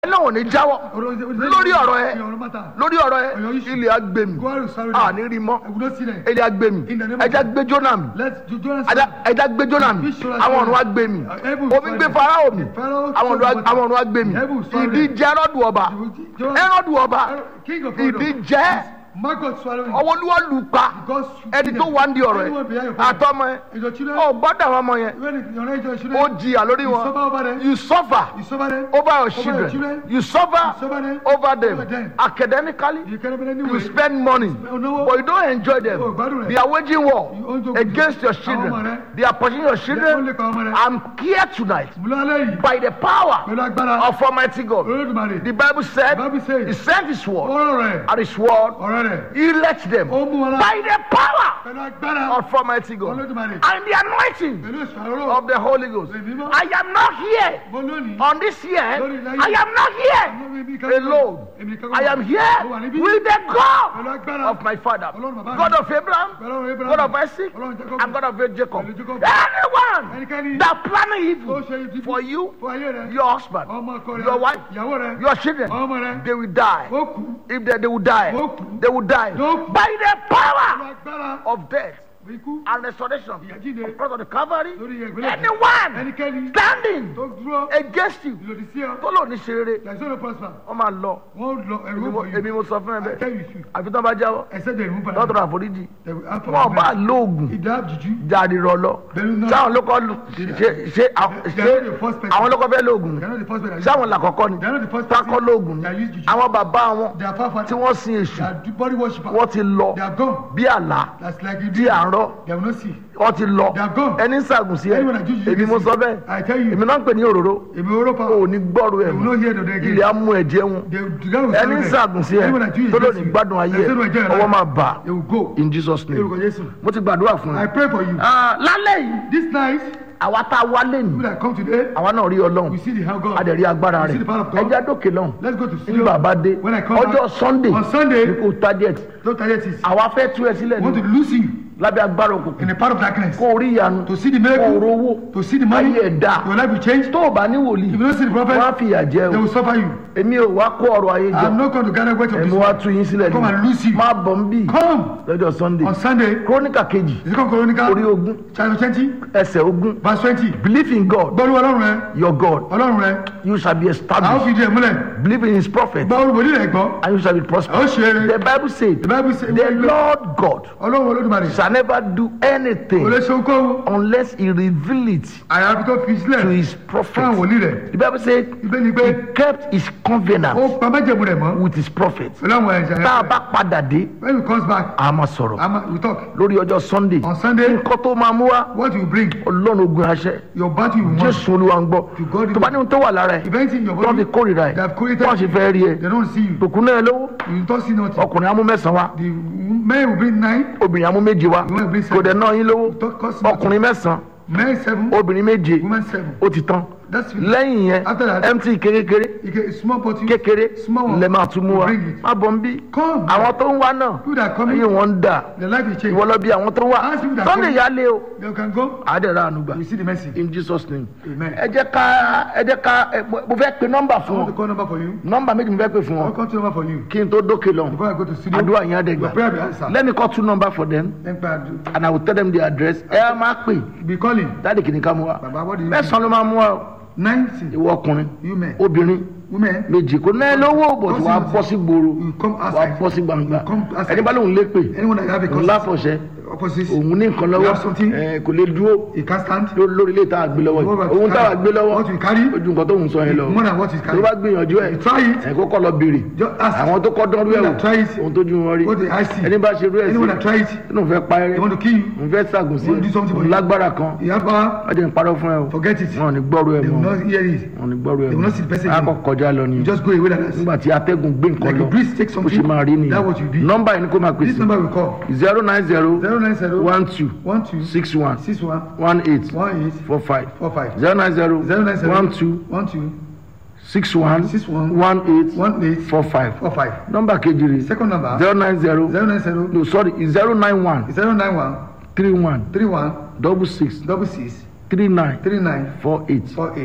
náà ò ní jáwọ́ lórí ọ̀rọ̀ ẹ lórí ọ̀rọ̀ ẹ Ọ̀rọ̀ issue. ilé agbèmí Go and sorry. àní rí mọ́ I will not see them. ilé agbèmí In the name of ẹja gbé jóná mi Let Jo- Jonas ẹja ẹja gbé jóná mi Fish shall àwọn swallow. ọ̀run wa gbé mi Uh, heaven omi swallow. gbé farao mi Pharaoh àwọn ọ̀run wa- swallow àwọn ọ̀run wa gbé mi Heaven swallow. ìdíje ẹrọ́dù ọba Jonas- ẹrọ́dù ọba King of Edom. ìdíje Margot swallowing. ọwọ́ olúwa lù pa God ẹni tó wà ń di ọ̀rọ̀ Anyone behind ẹ your father. àtọmọ ẹ Is your children? ọ gbọ́dọ̀ àwọn ọmọ yẹn When it- your age, your ó children. jìyà lórí You suffer wọn over them. you suffer You suffer them. over your your children children. you suffer You suffer them. over them Over them. academically You cannot be any you way. spend money no. but you don't enjoy them Oh, gbádùn rẹ̀. they are waging war You own joke. against your Àwọn ọmọ children rẹ̀. they are pushing your They children only pa ọmọ rẹ̀. I'm here tonight Mo lọ alẹ́ yìí. by the power Pẹ̀lú agbára. of Almighty God Olódùmarè. the Bible said The Bible says- he sent his word Ọ̀rọ̀ rẹ̀. and his word Ọ̀rọ̀ rẹ̀. he let them Ó mú wọn lá. by the power Pẹ̀lú agbára. of Almighty God Olódùmarè. and the anointing Pẹ̀lú ìṣòro. of the Holy Ghost Ẹ̀mí mọ́. I am not here Mo lónìí. on this year Lórí ilẹ̀ I yìí. am not here Èmi kan- alone Èmi kan- I am Mo wà here níbí. with the Pẹ̀lú God agbára. of my father Ọlọ́run bàbá mi. God of Abraham Pẹ̀lú Abraham. God of Isaac Ọlọ́run Jacob. and God of Jacob Pẹ̀lú Jacob. anyone Ẹnikẹ́ni. that planning Ó evil ṣe ibi for you Fún ayé rẹ̀. your husband Ọmọ ọkọ rẹ̀. your wife Ìyàwó rẹ̀. your children Ọmọ rẹ̀. they will die Ó kú. if they, they will die Ó kú. they will die Ó kú. by the Pẹ̀lú power agbára. of death Ikú. and restoration Ìyàjíǹde. because of the Calvary Lórí ìgbélé. anyone Ẹnikẹ́ni. standing Tó dúró. against you Ìlòdì sí ọ. tó lò ní ṣe rere There is no prosper. wọ́n máa lọ Wọ́n lọ ẹ̀rú èmi mo- for you. èmi mo sọ fún ẹ I bẹ́ẹ̀ tell you should. àfi tán bá jáwọ́ Except they remove lọ́tọ̀rọ̀ àforíjì They will ask for wọn bá forgiveness. lóògùn Ìdá jùjú. jáde rọ lọ Bẹ́ẹ̀ni náà. sáwọn ló kọ́ lu ṣe ṣe àwọn- They are not the first ṣe person. àwọn ló kọ́ fẹ́ lóògùn They are not the first person. sáwọn làkọ́kọ́ ni They are not the first person. tákọ́ lóògùn ni They are used juju. àwọn bàbá wọn They are far far. tí wọ́n sin èṣù They are body worshippers. wọ́n ti lọ They are gone. bí àlá That's like you tí do. à ń rọ They will not see. wọ́n ti lọ They are gone. ẹni ń sàgùn sí ẹ Anyone that juju èmi mo sọ bẹ́ẹ̀ I tell you. èmi náà ń pè ní òróró Èmi oró pa. ò ní gbọ́rù ẹ̀ They will not hear the day again. ilé amú ẹ̀jẹ̀ wọn They will together with ẹni ń them. sàgùn sí ẹ Anyone that juju tó lò against ní you. gbádùn ayé They say no ẹ again. ọwọ́ máa bà They will go. in Jesus name Lórúkọ Jésù. mo ti gbàdúrà fún I ẹ. pray for you. Ah, lálẹ́ yìí This night, àwa tá a wá lẹ́nu people that come today, àwa náà rí ọlọ́run we see the hand of God. a dẹ̀ rí agbára We see rẹ̀ the power of God. ẹja dókè lọ́hùn Let's go to ní studio. bàbá dé When I come ọjọ́ back, sunday on Sunday, ní kò target don't target it. àwa fẹ́ tú ẹ sílẹ̀ I want to ní lose you lábẹ́ agbára òkùnkùn in the part of darkness. kó o rí ìyanu To see the kó o miracle, rówó to see the money, ayé ẹ̀ dáa your life will change. tó o bá ní wòlíì If you don't see the wọ́n á prophet, fìyà jẹ they o will suffer you. èmi ò wá kó ọrọ̀ ayé jọ I'm not going to gather weight of ẹ̀mí this wá one. tú yín sílẹ̀ Come and lose you. má bọ̀ ń bì Come lọ́jọ́ sunday on Sunday, króníkà kejì the second Chronicle, orí ogún chapter twenty, ẹsẹ̀ ogún verse twenty. believe in God Gbọ́dọ̀ ọlọ́run rẹ, your God ọlọ́run rẹ, you shall be a ó established fi ìdí ẹ̀ múlẹ̀. believe in his prophet Gba olùbòdì rẹ̀ gbọ́. and you shall be A ó prosperous ṣe eré. the bible said The Bible says, the lord god ọlọ́run olódùmarè, shall never do kò lè anything ṣe ohunkóhun. unless he reveal it Àyàfi tó fi to sílẹ̀ his fún àwọn prophet wòlíì rẹ̀. the bible said Ibẹ̀ ni pé he kept his ó covenant pa májẹ̀mú rẹ̀ mọ́ with his prophet pẹ̀lú àwọn ẹ̀ṣẹ̀ tá a rẹ̀. bá padà dé When he comes back, a máa sọ̀rọ̀ Ama, we talk. lórí ọjọ́ sunday On Sunday, nǹkan tó máa mú wá what you bring, ọlọ́run ogun aṣẹ your battle you want. jésù olúwa ń gbọ́ To God tó bá ní ohun tó wà lára ẹ̀ If anything in your tó body, fi kórìíra ẹ̀ they have created, wọ́n sì fẹ́ rí ẹ they don't see you. tòkun náà lówó You don't see nothing. ọkùnrin amú mẹ́sàn-án wá The men will bring nine, obìnrin amú méje wá You want to bring kò dẹ̀ náà yín lówó don't cost nothing. ọkùnrin mẹ́sàn-án Men seven, obìnrin méje women seven. ó ti tán That's it. lẹ́yìn yẹn After that- mt kékeré You get a small bottle. kékeré Small one. lẹ máa tún mú wa Bring it. má bọ̀ ń bí Come. àwọn tó ń wá náà People that come ayé in, wọn ń dà their life will change. ìwọ lọ bí àwọn tó ń wá Ask people that sunday come. yà lé o They can go. àádẹ́rẹ́ ànúgbà You see the mercy. in jesus name Amen. ẹ jẹ́ ká ẹ jẹ́ ká ẹ, mo mo fẹ́ pe nọ́mbà I fún want to wọn call number for you. nọ́mbà méjì mo fẹ́ pe fún I'll wọn call to number for you. kí n tó dókè lọ Before I go to studio, àdúrà yẹn á dẹ̀ your gbà prayer be answered. let me call two number for them Then prayer and i will tell them the address ẹ á máa pè be calling. dáàdì kìíní ká mú wa Baba, what do you mẹ́sàn-án ló máa mú wa o. Ninety. ìwọ ọkùnrin You men. obìnrin Women. méjì kò náà lówó bò tí wàá bọ́ sí gbòòrò You come wàá outside. bọ́ sí gbangba You come outside. ẹni bá lóun lé pè Anyone that have a òun láfọ̀ṣẹ́ opposite. òun ní nǹkan You lọ́wọ́ have something. ẹ, kò lè dúró He can't stand. ló- lórí ilé tá a gbé lọ́wọ́ What yìí you òun táwa carry? gbé lọ́wọ́ What you carry? ojú nǹkan tó ń sọ yẹn lọ More than what is tó carry. bá gbìyànjú ẹ You try it. ẹ kókó lọ béèrè Just ask. àwọn tó kọ́ dánrú ẹ̀ People wò that try it. ohun tójú wọn rí What they I see. ẹni bá ṣe rú ẹ̀ Anyone that sí try it. inú fẹ́ pa They ẹrẹ́ want to kill you. òun fẹ́ ṣàgùn sí Want to do something for òun you. lágbára kan You have power. wọ́n jẹ́ ń parọ́ fún ẹ o Forget it. wọn ò ní gbọ́rú ẹ They will mọ́ not hear it. wọn ò ní gbọ́rú ẹ They will not see the mọ́ person a again. kọ kọjá lọ ni You o just go away like that. nígbà tí atẹ́gùn gbé nǹkan Like lọ a breeze takes bó something. ṣe máa rí nìyẹn That what you did. nọ́mbà yìí ni kó máa This pèsè number we call. zero nine zero Zero nine zero. one two One two. six one Six one. one eight One eight. four five Four five. zero nine zero Zero nine zero. one two One two. six one Six one. one eight One eight. four five Four five. nọ́mbà kejì rè Second number. zero nine zero Zero nine zero. no sorry zero nine one Zero nine one. three one Three one. double six Double six. three nine Three nine. four eight Four eight.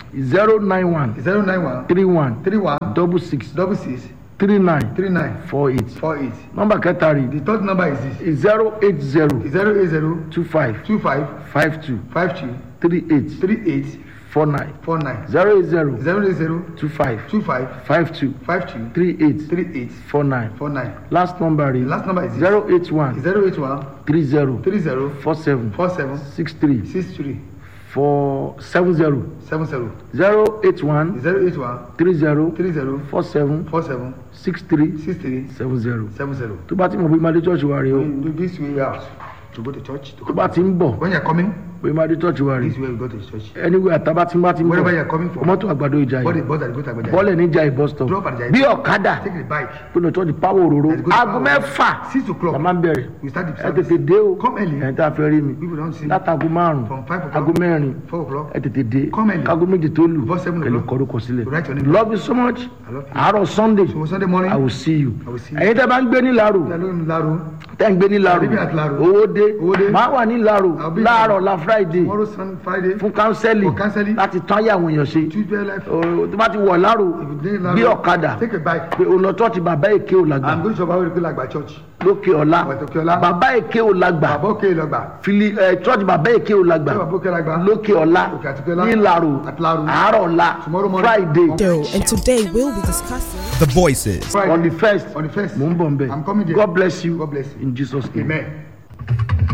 zero nine one zero nine one three one three one double six double six three nine three nine four eight four eight. nọ́mbà kẹta rí The third number is this zero eight zero zero eight zero two five two five five two five two three eight three eight four nine four nine zero eight zero zero eight zero two five two five five two five two three eight three eight four nine four nine. last number The rí last number is this zero eight one zero eight one three zero three zero four seven four seven six three six three four seven zero seven zero zero eight one zero eight one three zero three zero four seven four seven six three six three seven zero seven zero. tó bá ti mọ̀ bí máa dé church wa rè o When you do this way out to go to church. To tó bá ti ń bọ̀ when you're coming, bí máa dé church wa rè this way you go to church. anyway àtàbá tí ń bá ti ń Wherever bọ̀ you're coming from, mọ́tò àgbàdo ìjà body yìí bus that you go to Agbaja. bọ́ọ̀lẹ̀ níjà ìbọ̀ stop Drop at the bí ọ̀kadà Take the bike. tó lọ church power òróró Let's go to aago power. mẹ́fà Six o'clock. la máa ń bẹ̀rẹ̀ We start the ẹ service. tètè dé o Come early. ẹ̀ ń tá a fẹ́ rí mi People don't see. látago márùn From five o'clock. aago mẹ́rin Four o'clock. ẹ tètè dé Come early. kágo méjì tó lù Before seven kẹlẹ o'clock. kọrúkọ sílẹ̀ Write your name. love you so much I love you. àárọ̀ sunday So Sunday morning, i will see you I will see you. ẹ̀yin tẹ́ bá ń gbé ní laro Alone Laro. tẹ́ ń gbé ní laro I'll be at Laro. owó dé Owó dé. máa wà ní laro I'll be láàárọ̀ there. la friday Tomorrow Sun Friday. fún kánsẹ́lì For counseling. láti tán ayé àwọn èèyàn ṣe Tuesday life. Ó, tó bá ti wọ̀ laro If you dey Laro, bí ọ̀kadà Take a bike. pé òun lọ tọ́ọ̀tì bàbá èké ò lágbà I'm going to Shabawo Rikula Agba Church. lókè ọ̀la Wẹ̀ Tókè Ọlá. bàbá èké ò lágbà Bàbá Òkè Lọ́gbà. fili ẹ tọ́ọ̀tì bàbá èké ò lágbà Bàbá Òkè Lọ́gbà. lókè ọ̀la Òkè Àtìkè Ọlá. ní laro At Laro. àárọ̀ ọ̀la Tomorrow morning. friday Doe, and today we'll be discussing. The voices. Friday. on the first On the first. mo ń bọ̀ nbẹ I'm coming there. god bless you God bless you. in jesus name. Amen.